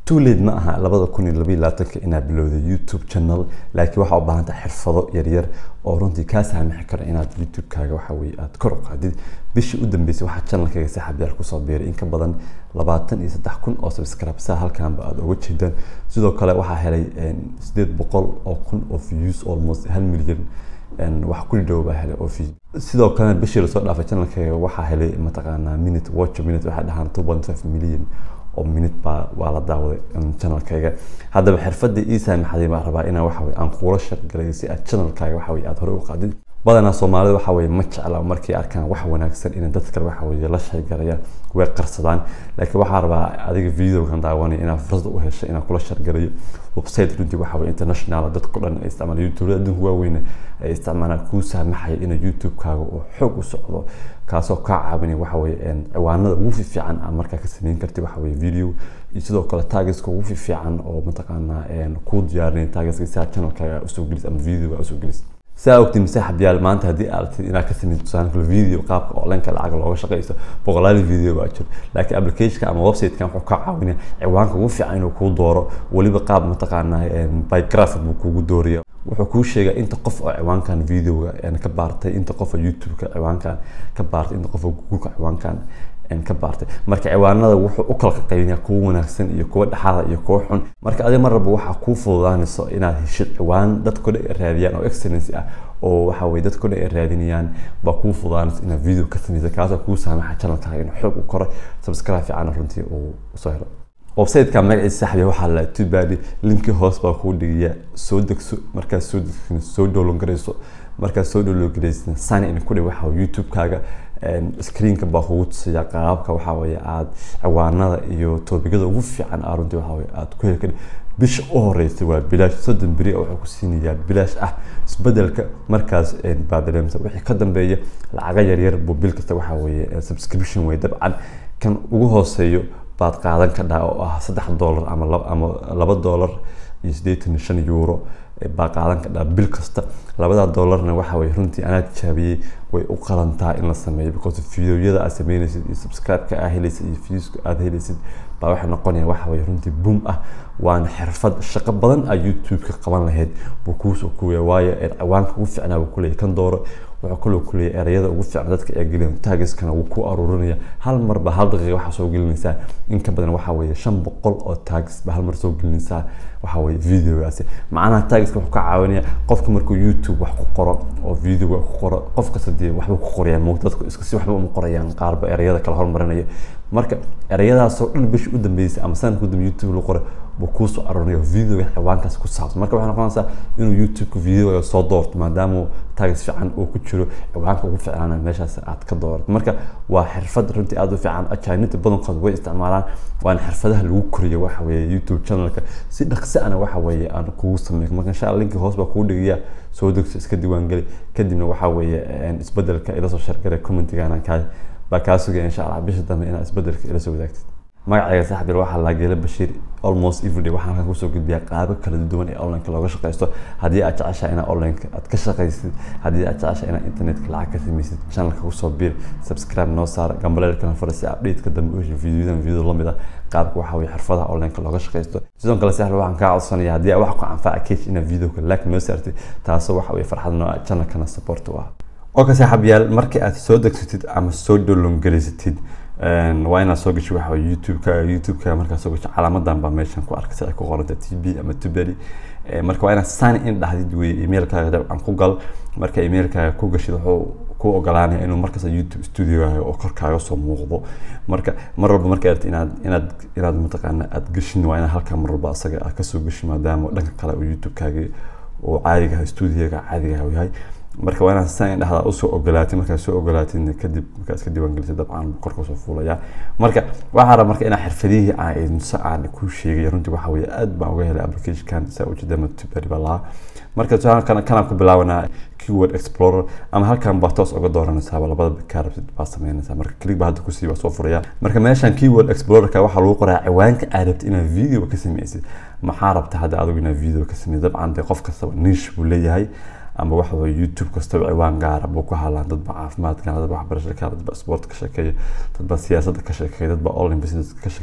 too late ma aha labada kun iyo labaiyo labaatanka inaad bilowday youtube channel laakiin waxaa u baahan tahay xirfado yaryar oo runtii kaa saamixi kara inaad youtube-kaaga waxa weye aad kor u qaadid bishii u dambeysay waxaa channelkayga saaxiibyaal kusoo biiray in ka badan labaatan iyo saddex kun oo subscribe saa halkaanba aad uga jeedaan sidoo kale waxaa helay sideed boqol oo kun oo views almost hal milyan wax ku dhow baa helay oo view sidoo kalena bishii lasoo dhaafay channelkayga waxaa helay mataqaanaa minute watch minute waxay dhahaan two point five million oo minute baa waa la daawaday channelkayga haddaba xirfadii ii saamaxday baan rabaa inaan waxa aan kuula shargalayo si aad channelkaaga waxa weye aad hore u qaadid badanaa soomaalida waxa weye ma jecla markay arkaan wax wanaagsan inay dad kale waxa weye la sheegarayaan way qarsadaan laakiin waxaa rabaa adiga videogan daawanaya inaad fursad u heshay inaan kula shargalayo website runtii waxa weye international dadko dhan ay isticmaalaan youtube adduunka waaweyne ay isticmaalaan kuu saamaxaya inay youtube-kaaga uu xoog u socdo kaasoo kaa caawinaya waxa weye ciwaanada ugu fiican aa markaa ka sameyn kartid waxa weye video iyo sidoo kale tagiska ugu fiican oo mataqaanaa kuu diyaarinaya tagiska si aad channelkaaga usoo gelis ama videoga usoo gelis saa ogtiin masaaxib yaal maanta haddii aad rabtid inaad ka sameysid tusaale kale video qaabka online-ka lacag looga shaqeysto boqolaal video baa jiro laakiin applicationka ama website-kan wuxuu kaa caawinaya ciwaanka ugu fiican inuu kuu dooro weliba qaab mataqaanaa bygraph buu kugu dooraya wuxuu kuu sheegaa inta qof oo ciwaankan videoga ka baartay inta qof oo youtube-ka ciwaankan ka baartay inta qof oo google-ka ciwaankan ka baartay marka ciwaanada wuxuu u kala qaybinaya kuwa wanaagsan iyo kuwa dhexaada iyo kuwa xun marka adiga mar walba waxaa kuu fududaanayso inaad heshid ciwaan dadko dhan ay raadiyaan oo excellence ah oo waxa weye dadko dhan ay raadinayaan baa kuu fududaanayso inaad video ka sameysa kaasoo kuu saamaxa channelkaaga inuu xoog u koro subscribe fiican runtii uu usoo helo website-ka magaciisa saxbiya waxaa la tubadi linki hoos baa kuu dhigaya soo degso markaad soo degso soo download garayso markaad soo download garaysa sign in ku dhig waxa youtube-kaaga screenka baa kugu tusaya qaababka waxa weye aad ciwaanada iyo toobigada ugu fiican aa runtii waxa weye aad ku heli kari bisha u horeysay waa bilaash soddon beri wuxuu ku siinayaa bilaash ah isbedelka markaas baa dareemsa wixii ka dambeeya lacaga yaryar buu bil kasta waxa weye subscription wey dabcan kan ugu hooseeyo baad qaadan kadhaa oo ah saddex dollar ama ama laba dollar iyo siddeetan iyo shan euro baa qaadan kadhaa bil kasta labada dollarna waxa weye runtii anaa tijaabiyey way u qalantaa in la sameeyo because videoyada aad sameynaysid iyo subscribe-ka aad helaysid iyo viewska aad helaysid baa waxay noqonaya waxa weye runtii boom ah waana xirfad shaqo badan aad youtube-ka qaban lahayd buu kuusoo kuwaya waayo ciwaanka ugu fiicnaa buu kuleeyahy kan dooro wuxuu kaloo kuleeyahy erayada ugu fiican dadka ay geliyaan tagiskana wuu ku aruurinaya hal marba hal daqiiqa waxaa soo gelinaysaa in ka badan waxa weye shan boqol oo tagis ba hal mar soo gelinaysaa waxa weye videogaasi macnaha tagiska wuxuu ka caawinaya qofka markuu youtube wax ku qoro oo videoga ku qoro qof kasta dee waxbuu ku qorayaan muuqda dadku iska si waxba uma qorayaan qaarba erayada kala hormarinaya marka erayadaasoo dhan bishii u dambeysay ama sanadka u dambe youtube lagu qoray buu kuusoo aroorinayo videoga ciwaankaas ku saabsan marka waxay noqonaysaa inuu youtube-ka videoga soo doorto maadaama tagis fiican uu ku jiro ciwaanka ugu fiicnaana meeshaas aad ka doorato marka waa xirfad runtii aada u fiican ajaanibta badankood way isticmaalaan waana xirfadaha lagu koriyo waxa weeye youtube channelka si dhaqsi ana waxa weeye aan kugu sameeyo marka insha allah linki hoos baa kugu dhigaya soo degso iska diiwaangeli kadibna waxa weeye isbedelka ila soo shargalay commentigaana kaa baa kaa sugaya insha allah bisha dambe inaad isbedelka ila soo wadaagtid magacayga saaxiib waxaa laa geela bashiir almost everyday waxaan halkan kusoo gudbiyaa qaabo kala duwan ee online-ka looga shaqeysto haddii aad jeceshahay inaad online-ka aad ka shaqaysid haddii aad jeceshahay inaad internetka lacag ka samaysid channelka kusoo biir subscribe noo saar gambaleelkana fara si update-ka dambe u heshay videoyadan video lamid ah qaabka waxa weye xirfadaha online-ka looga shaqeysto sidoo kale saaxiib waxaan kaa codsanaya haddii aad wax ku anfaca cage inaad videoka like noo saartid taasoo waxa weye farxad noo ah channelkana support u ah oka saaxiibyaal markii aad soo degsatid ama soo download garaysatid waa inaad soo gasho waxa youtube-ka youtube-ka markaad soo gasho calaamadan baa meeshan ku arkaysa ay ku qoranta t b ama tuberi marka waa inaad sign in dhahdid wey emailkaaga dabcan ku gal marka emailkaaga ku gashid wuxuu ku ogolaanaya inuu markasta youtube studiogaaga oo korkaaga soo muuqdo marka mar walba marka aad inaad inaad inaad mataqaana aad gashin waa inaad halkaa mar walba asaga aad kasoo gashin maadaama dhanka kale oo youtube-kaaga oo caadiga studiyoga caadiga yahay marka waa inaad san dhahdaa usoo ogolaatid markaad soo ogolaatidna kadib markaad iska diiwaangelisay dabcan korka soo fuulaya marka waxaa raba marka inaa xirfadihii aan se aan ku sheegay runtii waxa weye aad baan uga helay applicationkan saa ujeeda matubari baa lahaa marka kana kanaan ku bilaabanaa keyword explorer ama halkan baa toos uga dooranaysaaba labada kaa rabtid baa sameynaysaa marka click baa hadda kusii waa soo furaya marka meeshan keyword explorerka waxaa lagu qoraa ciwaanka aad rabtid inaad video ka sameysid maxaa rabta hadda adigu inaad video ka sameysid dabcan dee qof kastaba niche buu leeyahay ama waxa weye youtube kastaba ciwaan gaara buu ku hadlaan dadba caafimaadka dadba waxbarasha ka dadba sport ka sheekeeya dadba siyaasadda ka sheekeeya dadba online business ka sheekeeya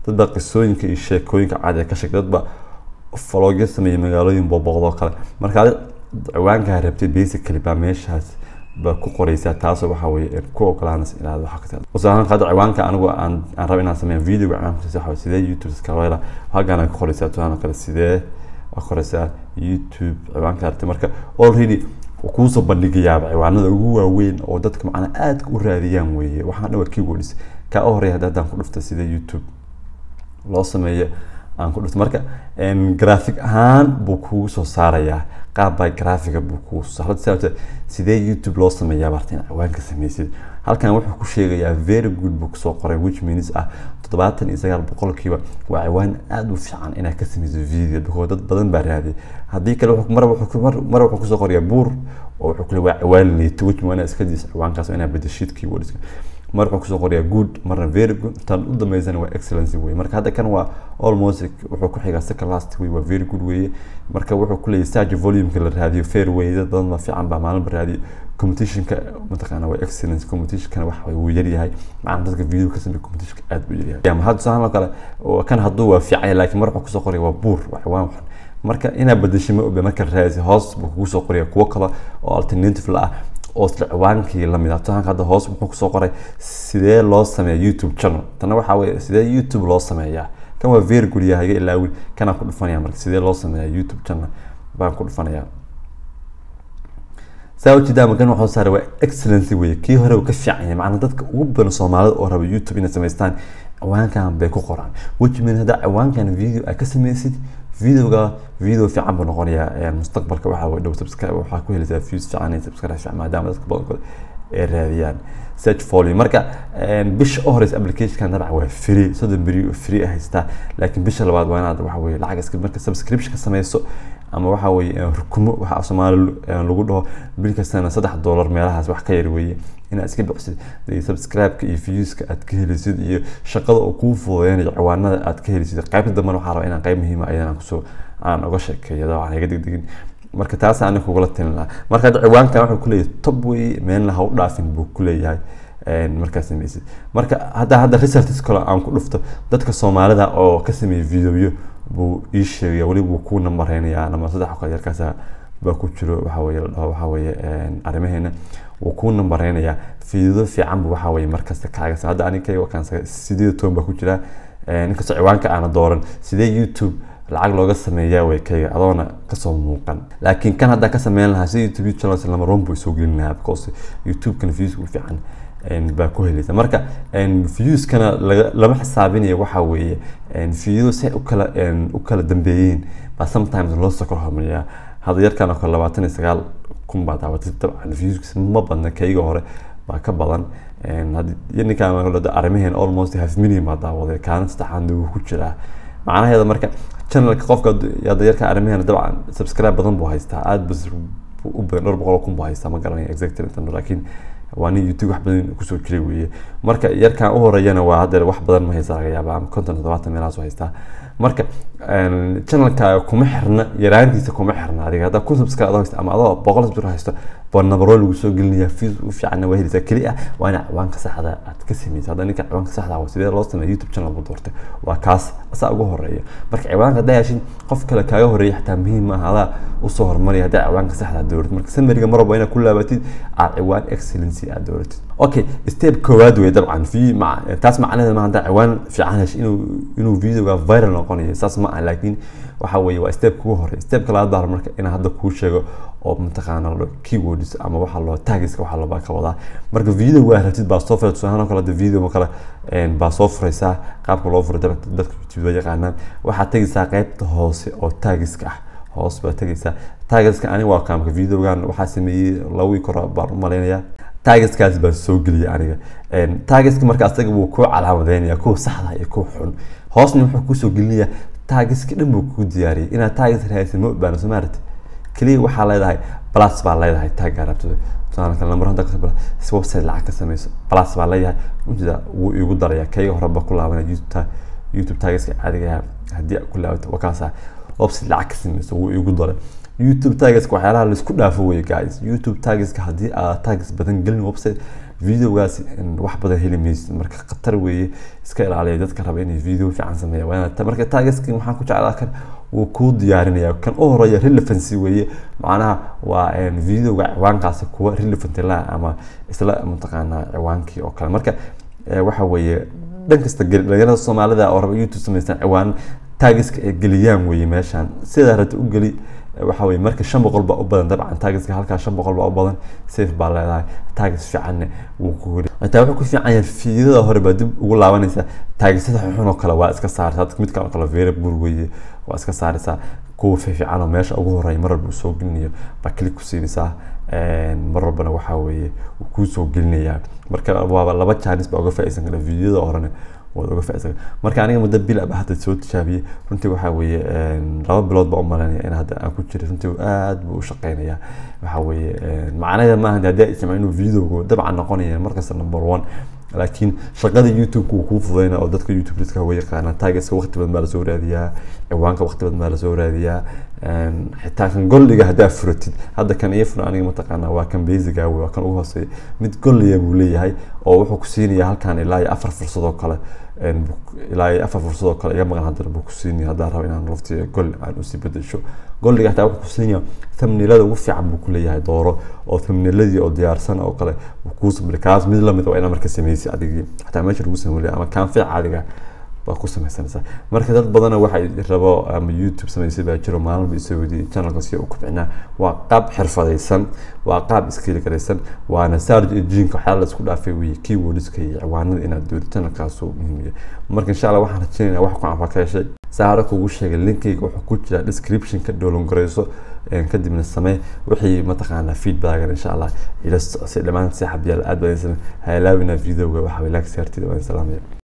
dad baa qisooyinka iyo sheekooyinka caadi ka sheeg dad baa flogya sameeyay magaalooyin booboqdoo kale marka adi ciwaankaa rabtay basically baa meeshaas baa ku qoraysaa taasoo waxa weye ku ogolaanaysa inaad waxa ka usahaan hadda ciwaanka anigu aan aan rabo inaan sameeyo videoga ciwaanka waxa sidee youtube iska hela halkaan ku qoraysaa tusaale kale sidee waa qoraysaa youtube ciwaanka aragtay marka already kuusoo bandhigayaaba ciwaanada ugu waaweyn oo dadka macnaa aadka u raadiyaan weeye waxaan dhawa keywords kaa u horeeya haddaan ku dhufta sida youtube loo sameeyo aan ku dhufto marka graphic ahaan buu kugu soo saarayaa qaab by graphica buu kugu soo saara sababta sidee youtube loo sameeyaa barta in ciwaanka sameysid halkan wuxuu ku sheegayaa very good buu kusoo qoray which means ah toddobaatan iyo sagaal boqolkiiba waa ciwaan aada u fiican inaad ka sameyso video because dad badan baa raadiyay haddii kale mar mar wuxuu kusoo qorayaa buur oo wuxuu kule waa ciwaan liito which means iska diis ciwaankaas inaad bedeshid keywordska mar wuxuu kusoo qorayaa good marna very good tan u dambeysana waa excellency weye marka hadda kan waa almost wuxuu ku xigaa second last way waa very good weye marka wuxuu kuleeyahy search volumeka la raadiyo fair weye dad badan baa fiican baa maalinba raadiyo competitionka mataqaana waa excellence competitionkana waxa wuu yaryahay macna dadka video ka sameeya competitionka aad buu yaryahay ama hadda tusaale kale kan hadduu waa fiican yahay laakiin mar wuxuu kusoo qoraya waa buur waa ciwaan waxan marka inaad bedesho ma obe marka raadisi hoos buu kugu soo qoraya kuwo kale oo alternative la ah oo isla ciwaankii lamid ah tusaanka hadda hoos muxuu kusoo qoray sidee loo sameeya youtube channel tana waxaa weye sidee youtube loo sameeyaa kan waa very good yahay iga ilaawin kanaan ku dhufanaya marka sidee loo sameeyaa youtube channel baan ku dhufanayaa saa ujeedaa magan waxuu saaray waa excellency weye kii hore uu ka fiican yahay macnaa dadka ugu badan soomaalida oo raba youtube inay samaystaan ciwaankan bay ku qoraan which means haddaa ciwaankan video aad ka sameysid videoga video fiican buu noqonayaa mustaqbalka waxaa way dhow subscribe waxaa ku helaysaa views fiican iyo subscribe fiican maadaama dadka badankood ay raadiyaan search volume marka bisha u horeysa applicationkan dabcan waa free soddon beri oo free haystaa laakiin bisha labaad waa inaad waxa weye lacag iska marka subscription ka sameyso ama waxa weye rukumo waxa soomaali lagu dhaho bil kastana saddex dollar meelahaas wax ka yar weeye inaad iska bixisid subscribe-ka iyo viewska aad ka helisid iyo shaqada oo kuu fududeynayo ciwaanada aad ka helisid qaybta dambena waxaa rabaa inaan qayb muhiima ayadan kusoo aan uga sheekeeyo dabcan iga degdegin marka taas ani kugula talin lahaa marka hadda ciwaankan wuxuu kuleeyahay top wey meelna ha u dhaafin buu kuleeyahay markaa sameysid marka hadda hadda researches kale aan ku dhufto dadka soomaalida oo ka sameeyay videoyo buu ii sheegaya weli buu ku nambareynayaa nama saddex kale yarkaasa baa ku jiro waxa weye la dhaho waxa weye arrimaheena wuu ku nambareynayaa fiidado fiican bu waxa weye markasta kaaga hadda aniga kan sideed toban baa ku jira ninkastoo ciwaanka aana dooran sidee youtube lacag looga sameeyaa way kayga adoona kasoo muuqan laakiin kan haddaa ka sameyn lahaa sida youtube channels lama roon buu isoo gelin lahaa because youtube-kan views u fiican baa ku helaysa marka viewskana lama xisaabinayo waxa weeye video si u kala u kala dambeeyeen baa sometimes loo soo kala hormariyaa hadda yarkan oo kale labaatan iyo sagaal kun baa daawatay dabcan viewskiisa ma badna kayga hore baa ka badan ninkaan arrimaheen almost half million baa daawaday kaalin saddexaad wuu ku jiraa macnaheeda marka channelka qofka hadda yarka arrimaheena dabcan subscribe badan buu haystaa aad bas u badan dhowr boqol kun buu haystaa ma garanaya exactly laakiin waa nin youtube wax badan kusoo jiray weeye marka yarkan u horeeyana waa hadda wax badan ma haysta laga yaaba ama konton toddobaatan meelahaas u haystaa marka channelka kuma xirna yaraantiisa kuma xirna adiga haddaa kun subscribe adoo haysta ama adoo boqol subscribe haysto baa nabaroo lagu soo gelinaya fees u fiicanna waa helaysaa keli ah waa ina ciwaanka saxda aad ka sameysa hadda ninka ciwaanka saxda waa sidee loo sameeya youtube channel buu doortay waa kaas asaa ugu horeeya marka ciwaanka haddaa heshin qof kale kaaga horeeya xataa muhiim maaha adaa usoo hormaraya haddaa ciwaanka saxda dooratid marka samariga mar walba inaad ku laabatid aad ciwaan excellency aad dooratid okay step koowaad wey dabcan fi taas macnaheeda ma haddaa ciwaan fiican hesh inuu inuu videoga viral noqonayo saas ma aha laakiin waxa weeye waa step kugu horeeya stepka labaad baa marka inaan hadda kuu sheego oo mataqaana keywords ama waxa loo tagiska waxa loo ka wadaa marka video waa rabtid baa soo furay tusaale kale de video kale baa soo furaysaa qaabka loo furay dadka youtube waa yaqaanaan waxaad tegaysaa qaybta hoose oo tagiska ah hoos baa tegaysaa tagiska aniga waa kaamka videogan waxaa sameeyey lawii kora baan u malaynayaa tagiskaas baan soo geliyay aniga tagiska marka asaga wuu kuu calaamadeynaya kuwa saxda iyo kuwa xun hoosna wuxuu kusoo gelinayaa tagiska dhan buu kuu diyaariyay inaad tagis raadisa ma obaano soo maarati keliya waxaa leedahay plus baa leedahay tagga rabtida tusaale kale number hadda kasoo si website lacag ka sameyso plus baa leeyahay ujeeda wuu igu daraya kayga horeba ku laabanaya youtube youtube tagiska caadiga haddii ku laabato waa kaasa website lacag ka sameyso wuu igu daray youtube tagiska waxyaalaha laisku dhaafo weye guys youtube tagiska haddii aad tagis badan gelin website videogaasi wax badan heli maysid marka khatar weeye iska ilaaliya dadka raba inay video fiican sameeya waa inaad marka targetski waxaan ku jeclaa kan wuu kuu diyaarinaya kan u horeeya relevancy weeye macnaha waa videoga ciwaankaasi kuwa relevant la ama isla mataqaanaa ciwaankii oo kale marka waxa weeye dhan kasta dhalinyarada soomaalida oo raba youtube samaystaan ciwaan taagiska ay geliyaan weeye meeshaan sidaa rabta u geli waxa weye marka shan boqol baa u badan dabcan taagiska halkaa shan boqol baa u badan safe baa leedahay taagis fiicanne wuu ku heli xitaa wuxuu ku fiican yahay fiidada hore baa dib ugu laabanaysa taagisada xun oo kale waa iska saaraysaa mid kale oo kale very bur weeye waa iska saaraysaa kuwa fiifiican oo meesha ugu horeeya mar walba uu soo gelinayo baa click ku siinaysaa mar walbana waxaa weeye uu kuu soo gelinayaa marka waaba laba jaanis baa uga faa'iidsan kara fiidada horena waad uga faa'iidsan marka aniga muddo bil aba hadda soo tijaabiyey runtii waxaa weeye laba bilood baa u malaynaya in hadda aan ku jiray runtii aad buu u shaqeynayaa waxaa weeye macnaheeda maaha haddii ay isticmaal inuu videogu dabcan noqonaya markasta number one laakiin shaqada youtube-ka wuu kuu fudayna oo dadka youtube dadka way yaqaanaan taageska waqti badan baa lasoo raadiyaa ciwaanka waqti badan baa lasoo raadiyaa xitaa kan golliga haddaa furatid hadda kan iyo fura aniga mataqaanaa waa kan basiga waa kan ugu hooseeya mid golliya buu leeyahay oo wuxuu ku siinaya halkan ilaa iyo afar fursadoo kale ilaa iyo afar fursadoo kale iga maqan haddana buu ku siinaya haddaa rabo inaan lafti golli aan usii bedesho golliga xitaa wuxuu ku siinaya thumbnailada ugu fiican buu ku leeyahay dooro oo thumbnailadii oo diyaarsan oo kale kuu samey kaas mid lamid waa inaa marka sameysay adigii xataa meesha lagu sameeyay ama kaan fiic adiga baa ku samaysanaysaa marka dad badana waxay rabo ama youtube samaysay baa jiro maalinba isoo weydiiyey channelka si u kubcinaa waa qaab xirfadaysan waa qaab iskeli garaysan waana sarge ejiinka waxyaala la isku dhaafay weye keywordska iyo ciwaanada inaad doodo channelkaasuu muhiimiya marka insha allah waxaan rajeynaya wax ku anfa ka heshay saa hore kugu sheegay linkayga wuxuu ku jiraa descriptionka dhowlan garayso kadibna samee wixii mataqaanaa feedbackan insha allah ila si dhammaan saaxiibyaal aad baa ha ilaawina videoga waxa way laag saartida waan salaamaya